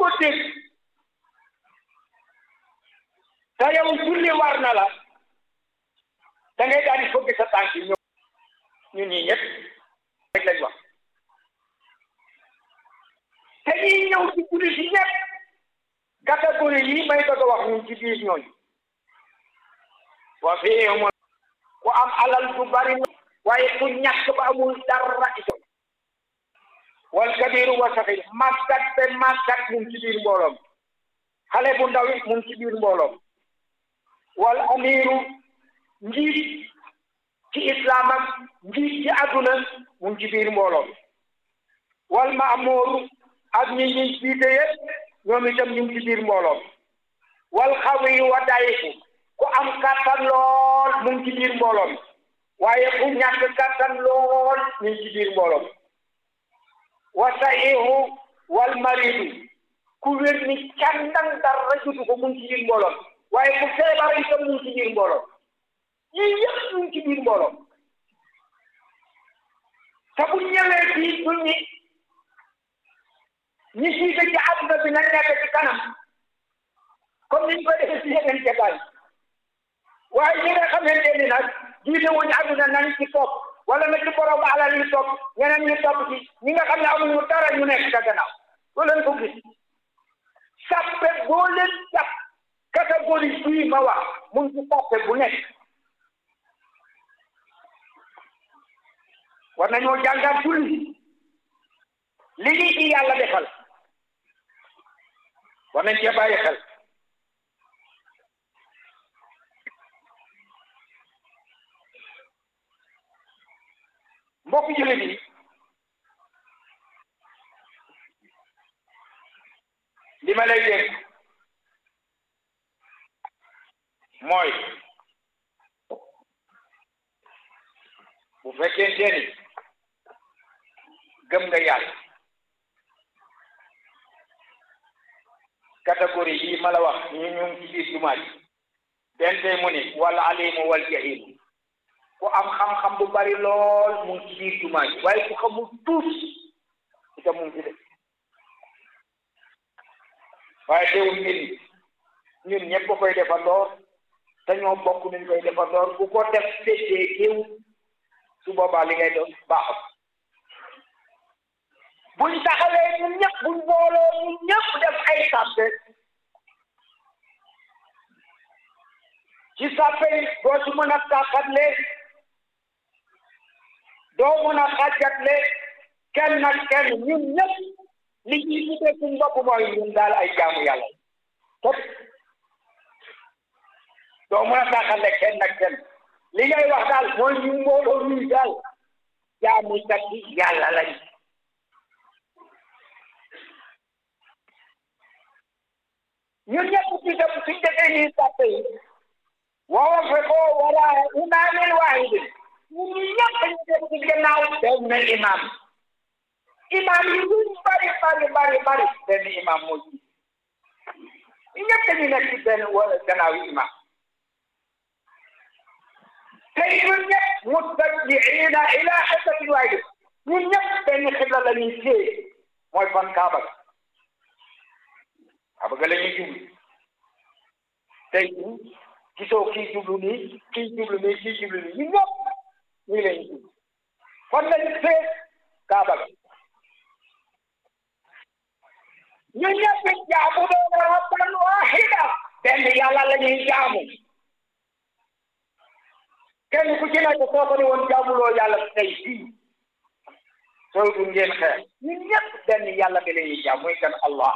ko dégg te yow julli war na la da ngay daal di fëgg sa tànk yi ñëw ñun ñii ñëpp rek lañ wax te ñuy ñëw ci julli si ñëpp catégorie yi may bëgg a wax ñun ci biir ñooñu wa fii mo ku am alal du bari waaye ku ñàkk ba amul dara itam wal kabiru wa saxir màggat te màggat mu ngi ci biir mbooloom xale bu ndaw it mu ngi ci biir mbooloom wal amiru njiit ci islam ak njiit ci àdduna mu ngi ci biir mbooloom wal maamuuru ak ñi ñuy jiite yëpp ñoom itam ñu ngi ci biir mbooloom wal xawi wa dayifu ku am kàttan lool mu ngi ci biir mbooloom waaye ku ñàkk kàttan lool ñu ngi ci biir mbooloom wa sahihu wal maridu ku wér ni càndang dara jutu ko mu ngi ci biir mbooloom waaye ku feebar itam mu ngi ci biir mbooloom yii yëpp mu ngi ci biir mbooloom te bu ñëwee fii du ñi ñi jiite ci àdduna bi nañ nekk ci kanam comme niñ koy defee ci yeneen jataay waaye ñi nga xamante ni nag jiite wuñu àdduna nañ ci topp wala na ci borom alal yi topp ñeneen ñu topp ci ñi nga xam ne amuñu dara ñu nekk ca gannaaw loo leen ko gis sàppe boo leen jàpp catégorie bii ma wax mu ngi ci sàppe bu nekk war nañoo jàngat julli li ñuy ci yàlla defal war nañ cee bàyyi xel mbokk jullit yi li ma lay dénk mooy bu fekkente ni gëm nga yàlla catégorie yi ma la wax ñu ñu ngi ci biir jumaa ji benn tey mu ni wal alimu wal jahilu ku am xam-xam bu bari lool mu ngi ci biir jumaa ji waaye ku xamul tuut itam mu ngi ci def waaye teewul mbir mi ñun ñëpp koy defandoor te ñoo bokk nuñ koy defandoor bu ko def féetee géew su boobaa li ngay doon baaxul buñ taxawee ñun ñëpp buñ booloo ñun ñëpp def ay sàppe ci sàppe yi doo ci mën a tàqatle doo mën a xàjjatle kenn nag kenn ñun ñëpp li ñuy tuddee suñ bopp mooy ñun daal ay jaamu yàlla tot doo mën a tàqatle kenn nag kenn li ngay wax daal mooy ñu mbooloo ñuy daal jaamu kat yi yàlla lañ ñun ñëpp ci def suñ defee ñuy sàppe yi waaw fe ko wala imaamin waahidin ñun ñëpp dañu def ci gannaaw benn imam imam yi luñ bari bari bari bari benn imam moo ci ñëpp dañu nekk ci benn gannaaw yi imam te ñun ñëpp muttabiina ila xiblatin waahida ñun ñëpp benn xibla la ñuy téye mooy fan Kaaba ga Kaaba ga la ñuy jublu tey gisoo kii jublu nii kii jublu nii kii jublu nii ñun ñëpp ñu lañ jublu fan lañ fee Kaaba ga ñun ñëpp ya'buduuna rabban waahida benn yàlla la ñuy jaamu kenn ku ci nekk soo ko ni woon jaamuloo yàlla tey fii soo du ngeen xeex ñun ñëpp benn yàlla bi la ñuy jaam muy kan Allah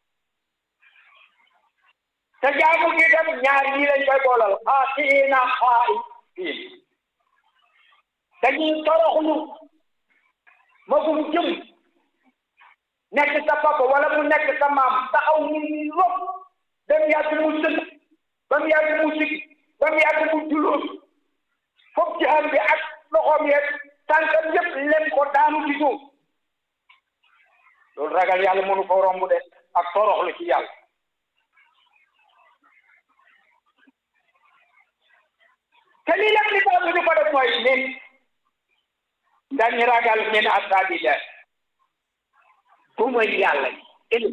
te jaamu gi dem ñaar ñii lañ koy boolal xaasiina xaa'ifiin dañuy toroxlu magum jëm nekk sa papa wala mu nekk sa maam taxaw mu ni lop ba mu yàgg mu sëgg ba mu yàgg mu sigg ba mu yàgg mu julóot foog jaxam bi ak loxoom yeeg tànkam yëpp lem ko daanu ci suuf loolu ragal yàlla mënu ko romb de ak toroxlu ci yàlla te lii lépp li tax ñu ko def mooy nit dañu ragal min asaabillah du mooy yàlla